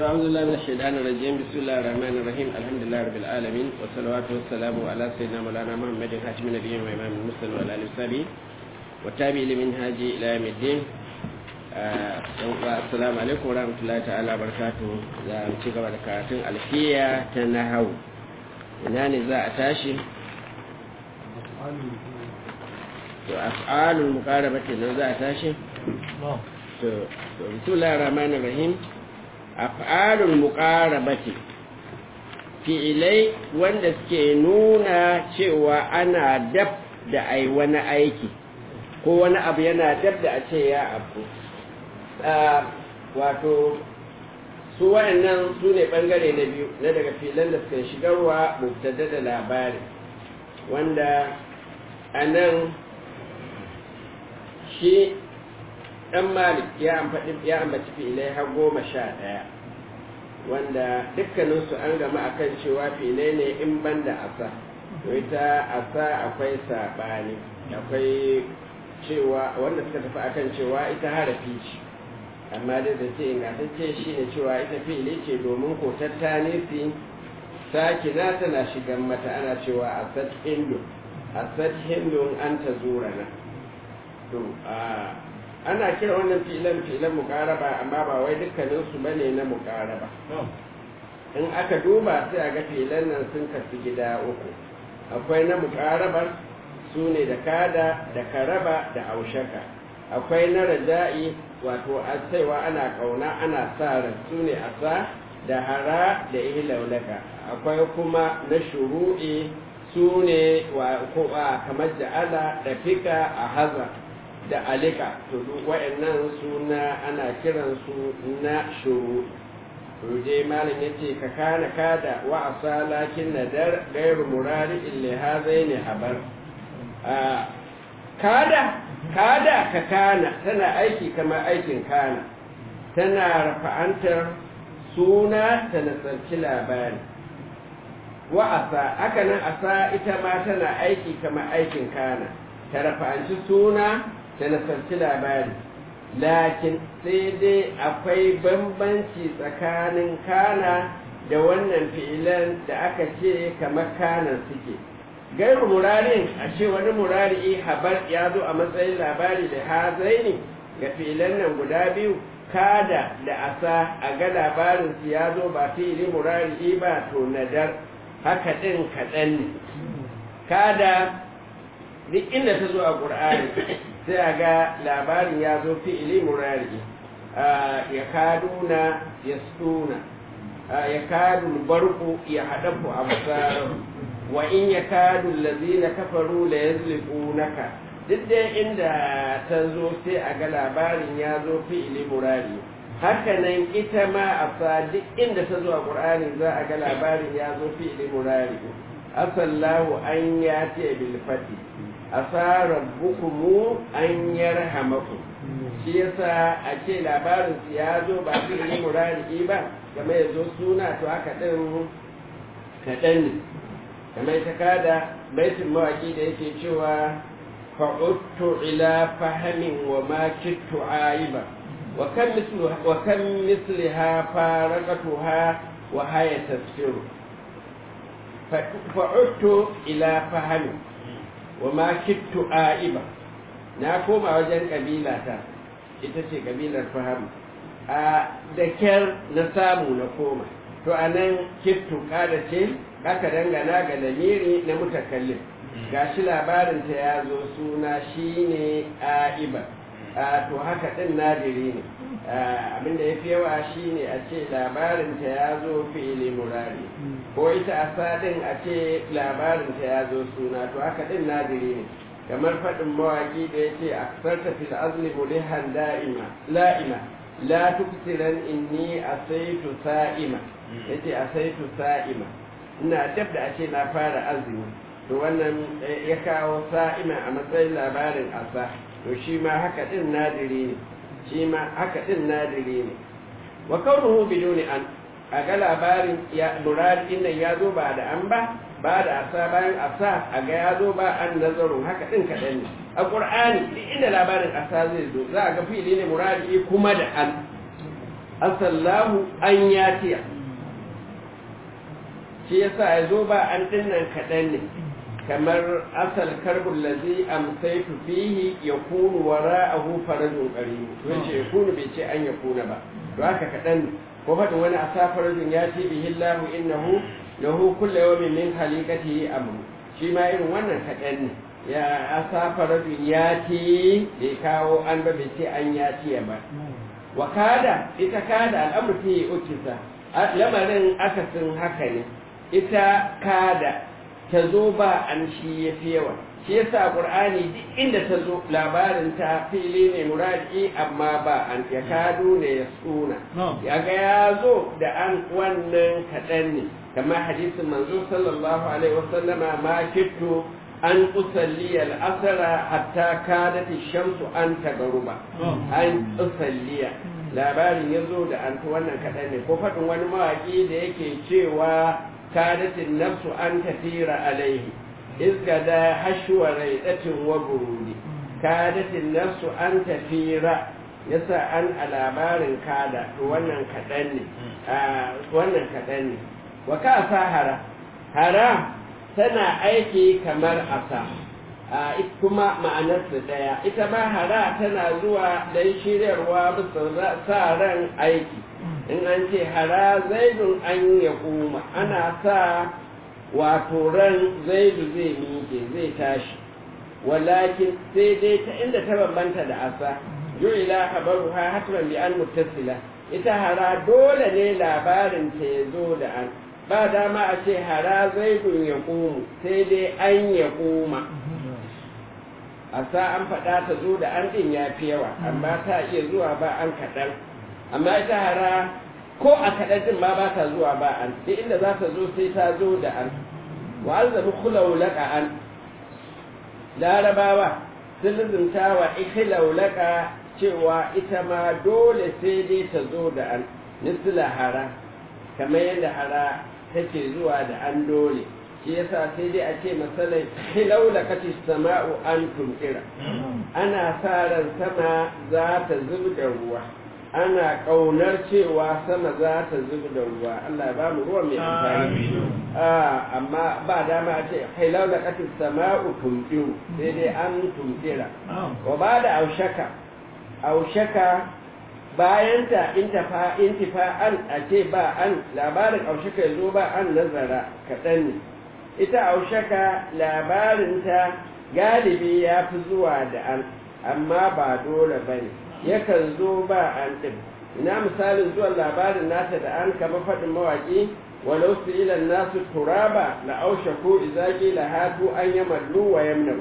أعوذ بالله من الشيطان الرجيم بسم الله الرحمن الرحيم الحمد لله رب العالمين والصلوات والسلام على سيدنا مولانا محمد خاتم النبيين وإمام المرسلين وعلى آله وصحبه والتابع لمنهاج إلى يوم الدين assalamu alaikum wa rahmatullahi ta'ala barakatu za mu ci gaba da karatun alfiya ta nahau ina ne za a tashi to af'alul muqarabati nan za a tashi to to bismillahir rahmanir rahim af'alul muqarabati fi'ilai wanda suke nuna cewa ana dab da ai wani aiki ko wani abu yana dab da a ce ya abu wato su wa'annan su ne ɓangare na biyu na daga filan da suka shigarwa mubtada da labari wanda a nan shi ɗan malik ya ambaci filai har goma sha ɗaya wanda dukkaninsu an gama akan cewa filai ne in ban da asa ita asa akwai saɓani akwai cewa wanda suka tafi akan cewa ita harafi ce amma dai da ce ingantacce shi ne cewa ita fi'ili ce domin ko tattanisi sakina tana shigan mata ana cewa asad hindu asad hindun an ta zura na to ana kira wannan fi'ilan fi'ilan mukaraba amma ba wai dukkanin su bane na mukaraba in aka duba sai a ga fi'ilan nan sun kasu gida uku akwai na mukarabar su ne da kada da karaba da aushaka akwai na raja'i wato a cewa ana kauna ana sa ran su ne asa da hara da ihlaulaka akwai kuma na shuru'i su ne kamar da ala da fika a haza da alika to duk wa'annan suna ana kiransu na shuru ruje malam yace ka kana kada wa asa lakin nadar gairu murari illa hazaini habar kada kada ka kana tana aiki kamar aikin kana tana rafa'antar suna ta nasarci labari wa asa haka nan asa ita ma tana aiki kamar aikin kana ta rafa'anci suna ta nasarci labari lakin sai dai akwai bambanci tsakanin kana da wannan fi'ilan da aka ce kamar kanan suke gairu murarin a ce wani murari habar ya zo a matsayin labari da hazaini ga filan nan guda biyu kada da asa a ga labarinsu ya zo ba fili murari ba to nadar haka ɗin kaɗan ne kada duk inda ta zo a ƙur'ani sai a ga labarin ya zo fi'ili murari ya kaduna ya stuna ya kadun barku ya haɗafu a masarar wa in ya kadu lazina kafaru la yazliqunaka duk da inda ta zo sai a ga labarin ya zo fi'ili murari haka nan ita ma a sa duk inda ta zo a qur'ani za a ga labarin ya zo fi'ili murari asallahu an ya ce bil fati asa rabbukum an yarhamakum shi yasa a ce labarin ya zo ba fi'ili murari ba game ya zo suna to haka din kaɗan ne kamar ta kada baitin mawaki da yake cewa fa'uttu ila fahamin wa ma kittu aiba wa kan misliha faraqatuha wa haya tafsiru fa'uttu ila fahamin wa ma kittu aiba na koma wajen kabila ta ita ce kabilar faham a da kyar na samu na koma to anan kittu kada ce aka dangana ga lamiri na mutakallim gashi labarinta ya zo suna shine aiba a to haka din nadiri ne abinda ya fi yawa shine a ce labarinta ya zo fi'ili murari ko ita asa din a ce labarinta ya zo suna to haka din nadiri ne kamar faɗin mawaƙi da ya ce aksarta fil azli mulihan da'ima la'ima la tuksiran inni asaitu sa'ima yace asaitu sa'ima ina dab da ake na fara azumi to wannan ya kawo sa'ima a matsayin labarin asa to shi ma haka din nadiri ne shi ma haka din nadiri ne wa kaunuhu biduni an a ga labarin ya murad nan ya zo ba da an ba ba da asa bayan asa a ga ya zo ba an nazarin haka din kaɗan ne a ƙur'ani duk inda labarin asa zai zo za a ga fili ne muradi kuma da an asallahu an yatiya shi yasa ya zo ba an dinnan kaɗan ne kamar asal karbun lazi amsaitu fihi ya kunu wara ahu farajun ƙari to yace ya kunu bai ce an ya kuna ba to haka kaɗan ne ko faɗin wani asa farajun ya ce bihi lahu innahu lahu kulla yawmin min khaliqatihi amru shi ma irin wannan kaɗan ne ya asa farajun ya ce bai kawo an ba bai ce an ya ce ba wa kada ita kada al'amur ta yi ukisa lamarin akasin haka ne ita kada ta zo ba an shi ya fi yawa shi yasa qur'ani duk inda ta zo labarin ta fili ne muradi amma ba an ya kadu ne ya suna ya ga ya zo da an wannan kaɗan ne kamar hadisin manzo sallallahu alaihi wasallama ma kittu an usalli al'asara hatta kadat shamsu an tagaruba an usalliya labarin ya zo da an wannan kaɗan ne ko faɗin wani mawaƙi da yake cewa kadatin nafsu an tafira alaihi izgada hashwa raidatin wa burudi kadatin nafsu an tafira yasa an a labarin kada to wannan kaɗan ne wannan kaɗan ne wa ka sa hara hara tana aiki kamar asa a kuma ma'anarsa ɗaya ita ma hara tana zuwa don shiryarwa bisa sa ran aiki in an ce hara zaidun an ya kuma ana sa wato ran zaidu zai miƙe zai tashi walakin sai dai ta inda ta bambanta da asa ju'ila habaruha hatman bi an muttasila ita hara dole ne labarin ta ya zo da an ba dama a ce hara zaidun ya ƙumu sai dai an ya ƙuma a sa an faɗa ta zo da an ɗin ya fi yawa amma ta iya zuwa ba an kaɗan amma ita hara ko a kaɗan ɗin ma ba ta zuwa ba an duk inda za ta zo sai ta zo da an wa an zami kulaulaka an larabawa sun lizinta wa ikilaulaka cewa ita ma dole sai dai ta zo da an nisila hara kamar yadda hara take zuwa da an dole shi yasa sai dai a ce masalai hilaula kaci sama'u an tunkira ana sa ran sama za ta zub da ruwa ana ƙaunar cewa sama za ta zub da ruwa Allah ya ba mu ruwa mai amfani amma ba dama a ce hilaula kaci sama'u tunkiru sai dai an tunkira wa ba da aushaka aushaka bayan ta intifa'an a ce ba an labarin aushaka ya zo ba an nazara kaɗan ne ita aushaka labarinta galibi ya fi zuwa da an amma ba dole ba ne yakan zo ba an ɗin ina misalin zuwan labarin nata da an kama faɗin mawaƙi walau su ilan nasu turaba la aushaku izaki la hatu an yamallu wa yamnaru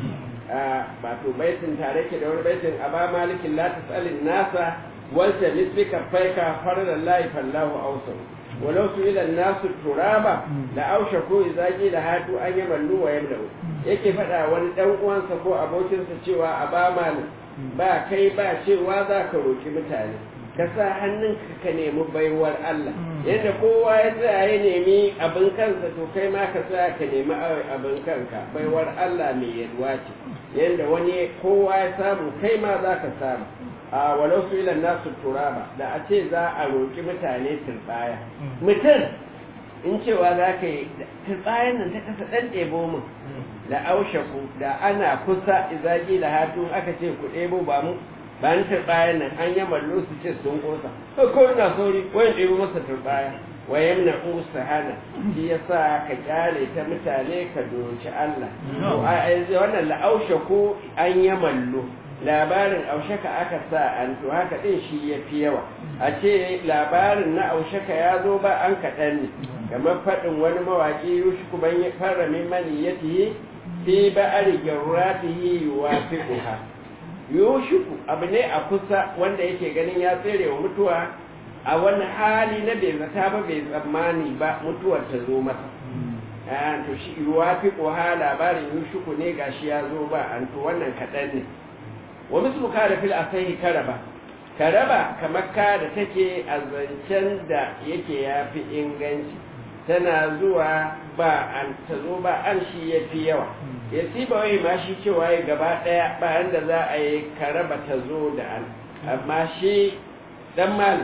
ba to baitin tare ke da wani baitin a ba malikin la tasalin nasa wanta misbika faika farlan lahi fallahu ausau walau su ilan nasu turaba da ausha ko izaki da hatu an yi mallu wa yamlau yake faɗa wani ɗan uwansa ko abokinsa cewa a ba malam ba kai ba cewa za ka roki mutane ka sa hannunka ka nemi baiwar Allah yadda kowa ya tsaya ya nemi abin kansa to kai ma ka tsaya ka nemi abin kanka baiwar Allah mai yalwa ce yadda wani kowa ya samu kai ma za ka samu a walau su ilan nasu turaba da a ce za a roƙi mutane turbaya mutum in cewa za ka yi turbayan nan ta kasa ɗan ɗebo min da aushaku da ana kusa izaki da hatu aka ce ku ɗebo ba mu ba ni turbayan nan an yi mallo su ce sun ƙosa ko ina sauri wayan ɗebo masa turbaya wayan na usa hana shi ya sa ka kyale ta mutane ka doci Allah to wannan la'aushaku an yi mallo labarin aushaka aka sa an to haka din shi ya fi yawa a ce labarin na aushaka ya zo ba an kaɗan ne kamar faɗin wani mawaƙi yushiku ban ya fara min maniyatihi fi ba'ari garratihi wa fiquha yushiku abu ne a kusa wanda yake ganin ya tsere wa mutuwa a wani hali na bai zata ba bai tsammani ba mutuwar ta zo masa to shi wa fiquha labarin yushiku ne gashi ya zo ba an to wannan kaɗan ne wa mislu kada fil asahi karaba karaba kamar ka da take a zancen da yake yafi inganci tana zuwa ba an ta zo ba an shi yafi yawa ya ba wai ma shi cewa ya gaba daya bayan da za a yi karaba ta zo da an amma shi dan mal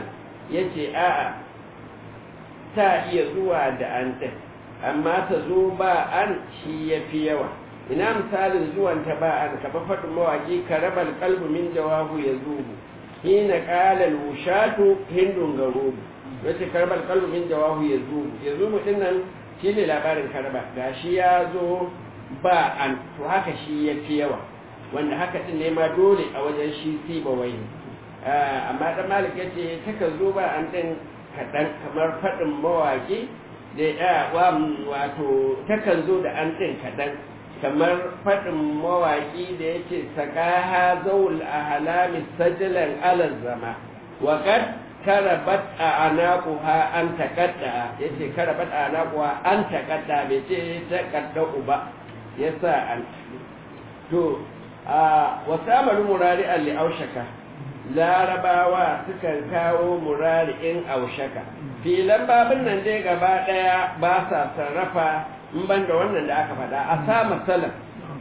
ya ce a'a ta iya zuwa da an ɗin amma ta zo ba an shi ya fi yawa ina misalin zuwanta ba an kaba faɗin mawaƙi ka raba kalbu min jawabu ya zubu hina ƙala lushatu hindun garubu wace karbar kalbu min jawabu ya zubu ya zubu ɗin nan shi ne labarin karba gashi ya zo ba an to haka shi ya fi yawa wanda haka ɗin ne ma dole a wajen shi siba wai amma ɗan malik ya ce takan zo ba an ɗin kaɗan kamar faɗin mawaƙi da ya wato takan zo da an ɗin kaɗan kamar faɗin mawaƙi da ya ce sakaha zaul a halami sajilan alal zama waƙad karabat a anaquha an taqadda yace karabat a anaquha an taqadda bai ce taqadda uba yasa an to a wasamaru murari li aushaka larabawa sukan kawo murari in aushaka filan babin nan dai gaba daya ba sa sarrafa in ban da wannan da aka faɗa a sa masalan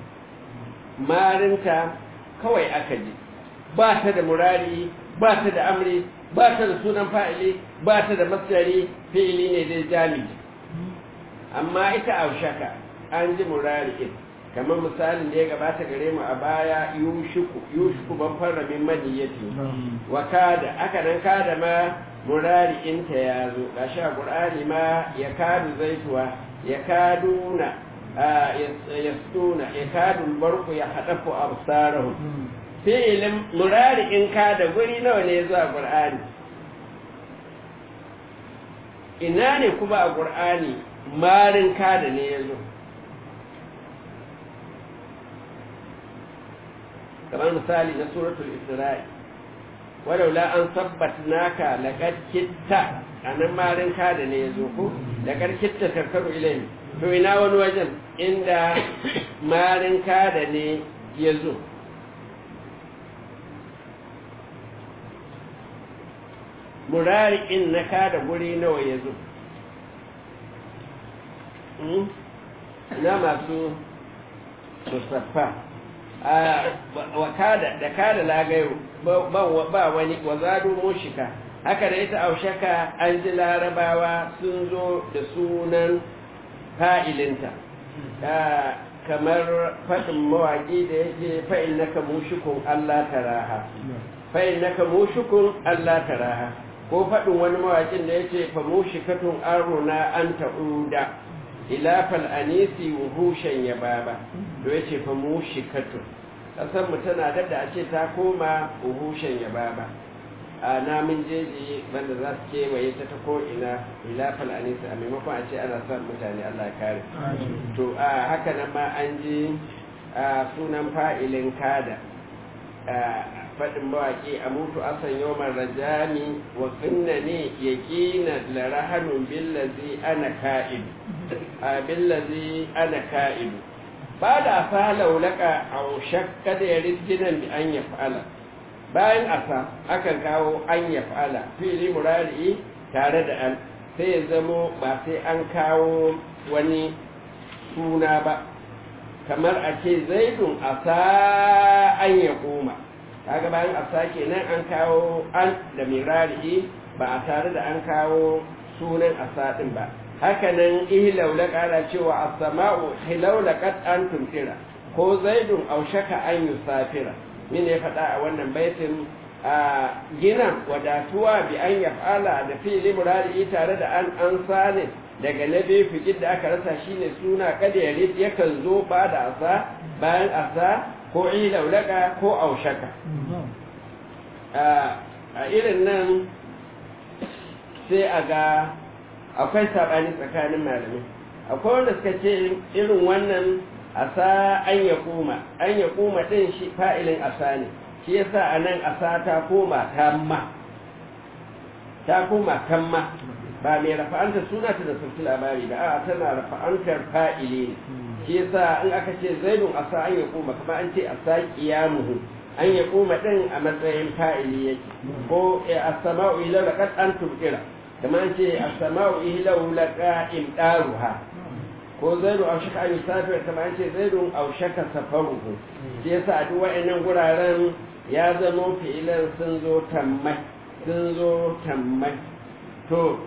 marinta kawai aka ji ba ta da murari ba ta da amri ba ta da sunan fa'ili ba ta da masdari fi'ili ne dai jami'i amma ita aushaka an ji murari in kamar misalin da ya gabata gare mu a baya yushuku yushuku ban fara min maniyati wa kada aka nan kada ma murari inta ya zo gashi a qur'ani ma ya kadu zaituwa ya kaduna yastuna ya kadu barku ya hadafu absarahum fi'ilin murari in kada guri nawa ne zuwa qur'ani ina ne kuma a qur'ani marin kada ne ya zo kamar misali na suratul isra'i walaula an sabbatnaka laqad kitta anan marin kada ne yazo ko laqad kitta tarkaru ilayhi to ina wani wajen inda marin kada ne yazo murari in na kada guri nawa yazo na masu musaffa wakada da kada lagayo ba wani wazadu mushika haka da ita aushaka an ji larabawa sun zo da sunan fa'ilinta kamar faɗin mawaƙi da yake fa'il naka mushikun Allah taraha fa'il naka mushikun Allah taraha ko faɗin wani mawaƙin da yake fa mushikatun aruna an ta'uda ilafal anisi wuhushen ya baba da ya ce fa mushikatun ƙasar mu tana da a ce ta koma wuhushen ya baba a namun jeji banda za su kewaye ta ta ko'ina ilafal anisi a maimakon a ce ana son mutane allah kare to a haka nan ma an ji sunan fa'ilin kada faɗin mawaƙi a mutu asan yawon rajami wa finna ne ya ƙina larahanun billazi ana ka'idu a billazi ana ka'idu ba da asa laulaka a shakka da ya rijinan bi an ya fa'ala bayan asa akan kawo an ya fa'ala fili murari tare da an sai ya zamo ba sai an kawo wani suna ba kamar a ce zaidun asa an ya koma kaga bayan asa kenan an kawo an da mirari ba a tare da an kawo sunan asa din ba hakanan ihlaula kala cewa as-sama'u hilaulaqat an tumtira ko zaidun aushaka an yusafira min ya faɗa a wannan baitin a gina wadatuwa bi an yaf'ala da fi'li murari tare da an an sane daga na biyu fikir da aka rasa shine suna kada ya yakan zo ba da asa bayan asa ko ilaulaka ko aushaka a irin nan sai a ga akwai saɓani tsakanin malamai akwai wanda suka ce irin wannan asa an ya koma an ya koma ɗin shi fa'ilin asa ne shi yasa a nan asa ta koma tamma ta koma tamma ba mai rafa'antar suna ta da sauki labari ba a tana rafa'antar fa'ili ne shi yasa in aka ce zaidun asa an ya koma kuma an ce asa kiyamuhu an ya koma ɗin a matsayin fa'ili yake ko as-sama'u ila laqad antum kira kamar ce as-sama'u ihlahu laqa imdaruha ko zaidu aw shaka an yusafir kamar ce zaidu aw shaka safaruhu shi yasa a duk wa'annan guraren ya zama fi'ilan sun zo tammai sun zo tammai to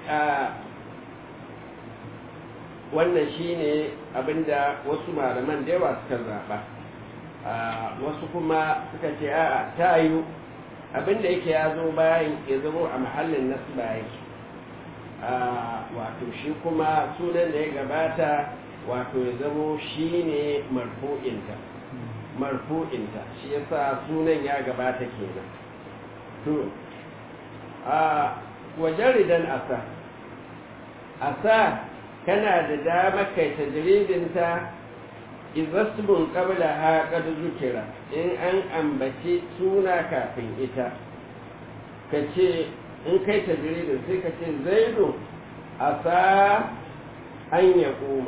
wannan shine abinda wasu malaman da yawa suka zaɓa wasu kuma suka ce a'a ta yiwu abinda yake ya zo bayan ya zama a mahallin nasu bayan wato shi kuma sunan da ya gabata wato ya zamo shi ne marfu'inta marfu'inta shi yasa sunan ya gabata kenan to a wajen ridan asa asa kana da dama kai tajridinta izasbun qabla ha qad zukira in an ambaci suna kafin ita kace in kai tajridin sai kace zaidu asa an yaquma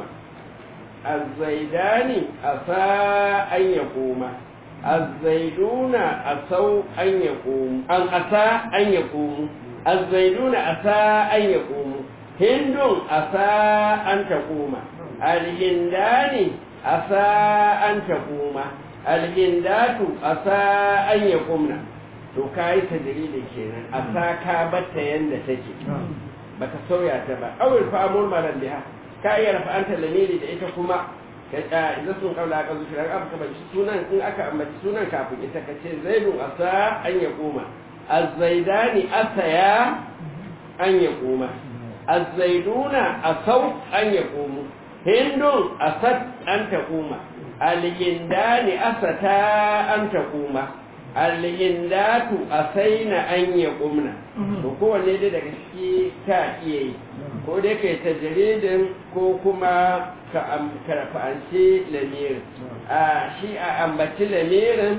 الزيدان أسى أن يقوم الزيدون أسوا أن يقوم أن أسى أن يقوم الزيدون أسى أن يقوم هند أسى أن تقوم الهندان أسى أن تقوم الهندات أسى أن يقومن to kai ta dalilin kenan a sa ka batta yanda take baka sauya ta ba awil fa amul maran biha ka iya rafa'anta lamiri da ita kuma ka idan sun kaula ka zuciya aka ka bace sunan in aka ambaci sunan kafin ita ka ce zaidun asa an ya koma az-zaidani asaya an ya koma az-zaiduna asau an ya komo hindun asat an ta koma al-hindani asata an ta koma al-hindatu asaina an ya kumna to kowanne dai daga ciki ta iya yi ko dai kai tajridin ko kuma ka karfanci lamirin a shi a ambaci lamirin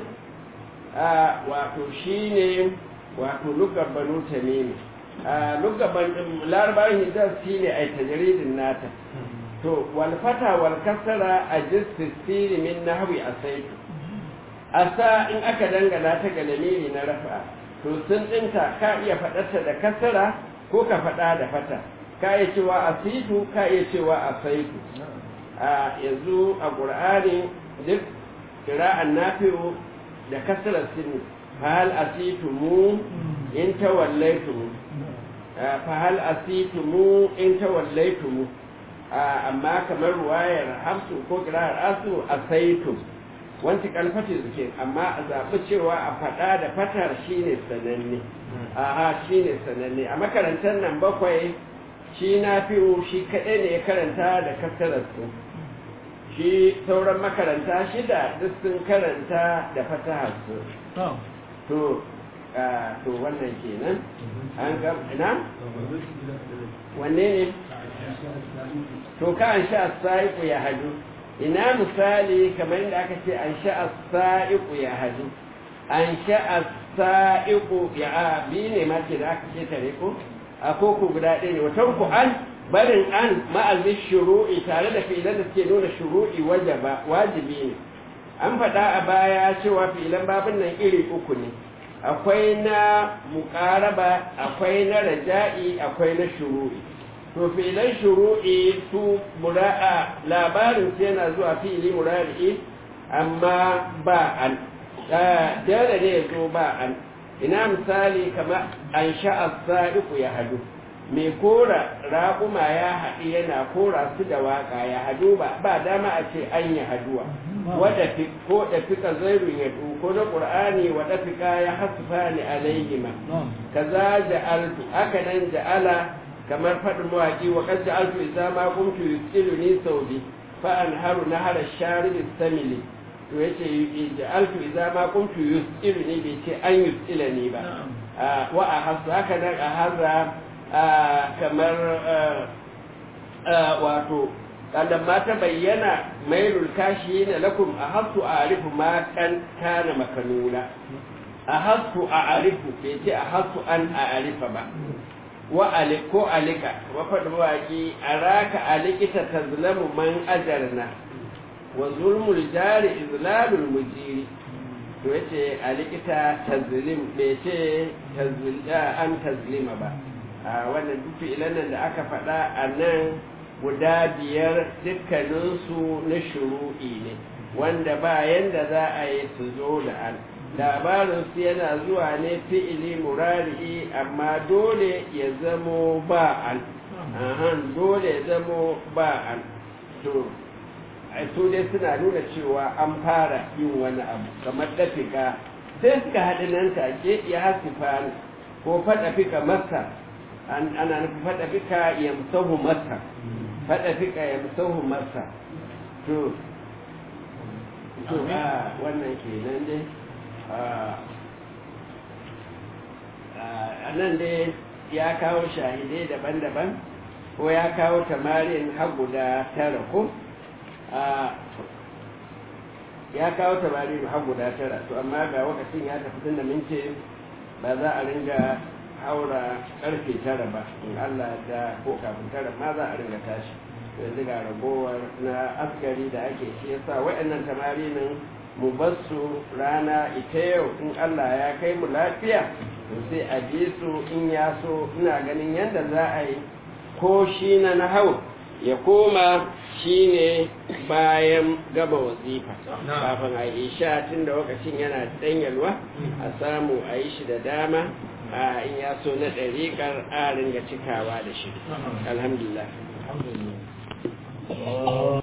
a wato shine wato lugar banu tamimi a lugar larabarin hijaz shi ne a tajridin nata to wal fata wal kasara a jistisiri min nahwi asaitu asa in aka dangana ta ga lamiri na rafa to sun dinta ka iya faɗarta da kasara ko ka faɗa da fata ka iya cewa asitu ka iya cewa asaitu a yanzu a ƙur'ani duk kira'an nafi'u da kasarar sinu fahal asitu mu in tawallaitu mu fahal asitu mu in tawallaitu mu amma kamar ruwayar hamsu ko kira'ar asu asaitu wanci kalfati suke amma a zaɓi cewa a faɗa da fatar shine sananne a shine sananne a makarantar nan bakwai shi na fi'u shi kaɗai ne ya karanta da kasararsu shi sauran makaranta shida duk sun karanta da fataharsu to to wannan kenan an ga ina wanne ne to ka an sha sa'iku ya hadu ina misali kamar yadda aka ce an sha sa'iku ya hadu an sha sa'iku ya bi ne ma ce da aka ce tare ko a koko guda ɗaya ne watan ku an barin an ma'azin shuru'i tare da filan da suke nuna shuru'i wajaba wajibi ne an faɗa a baya cewa filan babin nan iri uku ne akwai na muƙaraba akwai na raja'i akwai na shuru'i to filan shuru'i su mura'a labarin su yana zuwa fili murari amma ba an dole ne ya zo ba an ina misali kamar an sha'a sa'iku ya hadu mai kora raƙuma ya haɗi yana kora su da waƙa ya hadu ba ba dama a ce an yi haduwa wadda ko da fika zairun ya ko na ƙur'ani wadda fika ya hasufa ni alaihima kaza ja'altu aka nan ja'ala kamar faɗin mawaƙi wa kan ja'altu idza ma kuntu yusiluni saudi fa anharu nahara sharib samili to yace ja'altu idza ma kuntu yusiluni bai ce an yusilani ba wa a hasu haka nan a harra kamar wato kada ma ta bayyana mailul kashi na lakum a hasu a arifu ma kan kana makanuna a hasu a arifu bai ce a hasu an a arifa ba wa ko alika wa faɗi waƙi a raka alikita ta zulamu man ajarna wa zulmul jari izlalul mujiri to yace alikita tazlim bai ce an tazlima ba a wannan duk ilan nan da aka faɗa a nan guda biyar dukkaninsu na shuru'i ne wanda ba yanda za a yi su zo da an labarinsu yana zuwa ne fi'ili murari amma dole ya zamo ba an ahan dole ya zamo ba an to su dai suna nuna cewa an fara yin wani abu kamar dafika sai suka haɗu nan take ya hasifa ko faɗa fika masa ana nufin faɗa fika yamsahu masa faɗa fika yamsahu masa to to a wannan kenan dai a nan dai ya kawo shahidai daban-daban ko ya kawo tamarin har guda tara ko ya kawo tamarin har guda tara to amma ga wakacin ya tafi tun da mince ba za a ringa haura karfe tara ba in Allah da ko kafin tara ma za a ringa tashi yanzu ga ragowar na askari da ake shi yasa waɗannan tamarinin mu basu rana ita yau in Allah ya kai mu lafiya to sai a bi su in ya so ina ganin yadda za a yi ko shi na nahau ya koma shi ne bayan gaba wazifa kafin a isha tun da lokacin yana yalwa a samu a yi shi da dama a in ya so na ɗariƙar a ringa cikawa da shi alhamdulillah